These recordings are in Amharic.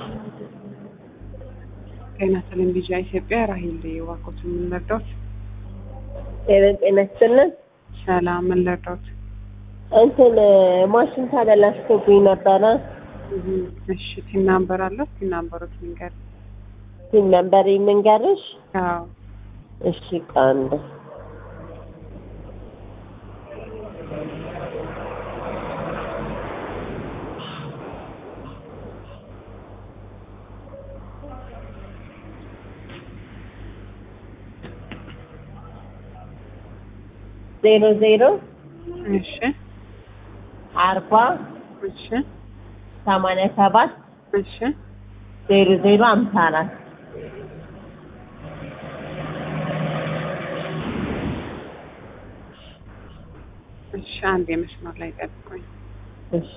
ጤና ይስጥልኝ ቢጫ ኢትዮጵያ ራሂል ዋቆት ምን ልርዳዎት? ጤና ይስጥልን። ሰላም ምን ልርዳዎት? እንትን ማሽን ተበላሽቶብኝ ነበረ። እሺ ቲን ናምበር አለው? ቲን ናምበሮት ልንገር። ሲም ነበር የምንገርሽ? አዎ እሺ ቀንድ ዜሮ ዜሮ እሺ አርባ እሺ ሰማንያ ሰባት እሺ ዜሮ ዜሮ አምሳ አራት እሺ አንድ የመስመር ላይ ጠብቁኝ። እሺ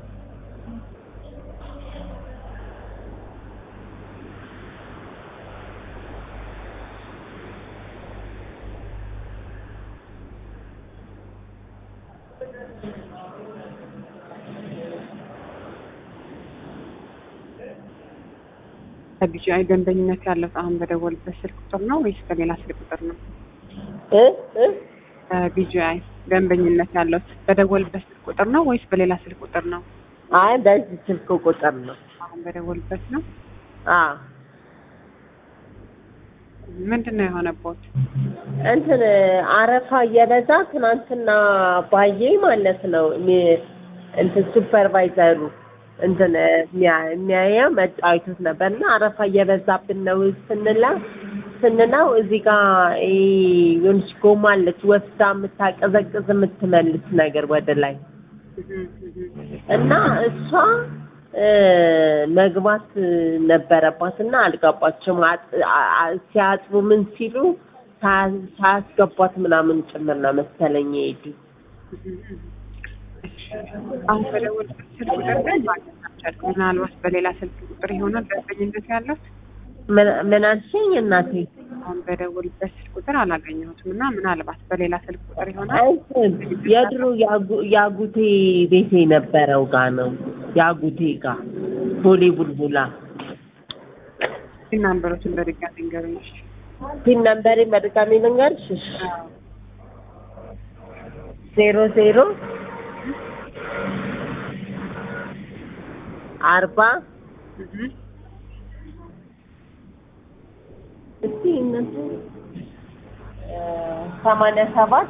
ከቢጂአይ ደንበኝነት ያለው አሁን በደወልበት ስልክ ቁጥር ነው ወይስ በሌላ ስልክ ቁጥር ነው? እ እ ከቢጂአይ ደንበኝነት ያለው በደወልበት ስልክ ቁጥር ነው ወይስ በሌላ ስልክ ቁጥር ነው? አይ በዚህ ስልክ ቁጥር ነው። አሁን በደወልበት ነው። አዎ ምንድን ነው የሆነበት? እንትን አረፋ እየበዛ ትናንትና ባዬ ማለት ነው ሚ- እንትን ሱፐርቫይዘሩ እንትን የሚያ- የሚያየው መጣ አይቶት ነበር እና አረፋ እየበዛብን ነው ስንላ ስንለው እዚህ ጋር ይሄ የሆነች ጎማ አለች ወስዳ የምታቀዘቅዝ የምትመልስ ነገር ወደ ላይ እና እሷ እ መግባት ነበረባት እና አልገባችም። አጥ- አ- አ- ሲያጥቡ ምን ሲሉ ሳ- ሳያስገቧት ምናምን ጭምር ነው መሰለኝ የሄዱ። አሁን በደወልበት ስልክ ቁጥር ግን ማግኘት አልቻልኩም። ምናልባት በሌላ ስልክ ቁጥር ይሆናል ደንበኝነት ያለው። ምን- ምን አልሽኝ እናቴ? አሁን በደወልበት ስልክ ቁጥር አላገኘሁትም እና ምናልባት በሌላ ስልክ ቁጥር ይሆናል። እንትን የድሮ ያጉ- ያጉቴ ቤቴ የነበረው ጋ ነው ያጉቴ ጋ ቦሌ ቡልቡላ ሲን ናምበሮችን በድጋሚ ንገሩኝ። እሺ። ፒን ነምበሬ በድጋሚ ልንገርሽ? እሺ። ዜሮ ዜሮ አርባ እህ እስቲ እነሱ እ ሰማንያ ሰባት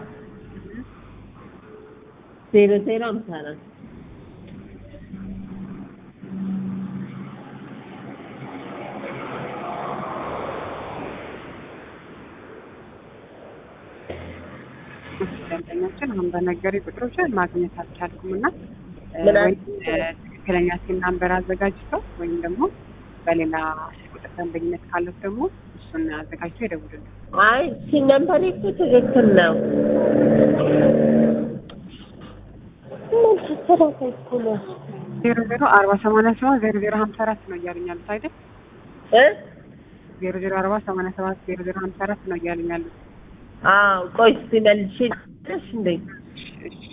ዜሮ ዜሮ አምሳ አራት ደንበኛችን አሁን በነገሪ ቁጥሮችን ማግኘት አልቻልኩም እና እ ምን ወይም እ ትክክለኛ ሲን ናምበር አዘጋጅተው ወይም ደግሞ በሌላ ስልክ ቁጥር ደንበኝነት ካለት ደግሞ እሱን አዘጋጅተው ይደውሉልን። አይ ሲን ነምበሬ እኮ ትክክል ነው። ምን ተሰራታይ እኮ ነው ዜሮ ዜሮ አርባ ሰማንያ ሰባት ዜሮ ዜሮ ሀምሳ አራት ነው እያሉኝ ያሉት አይደል? እ ዜሮ ዜሮ አርባ ሰማንያ ሰባት ዜሮ ዜሮ ሀምሳ አራት ነው እያሉኝ ያሉት። አዎ ቆይ እስቲ መልሼ ልስጥሽ እንዴ እሺ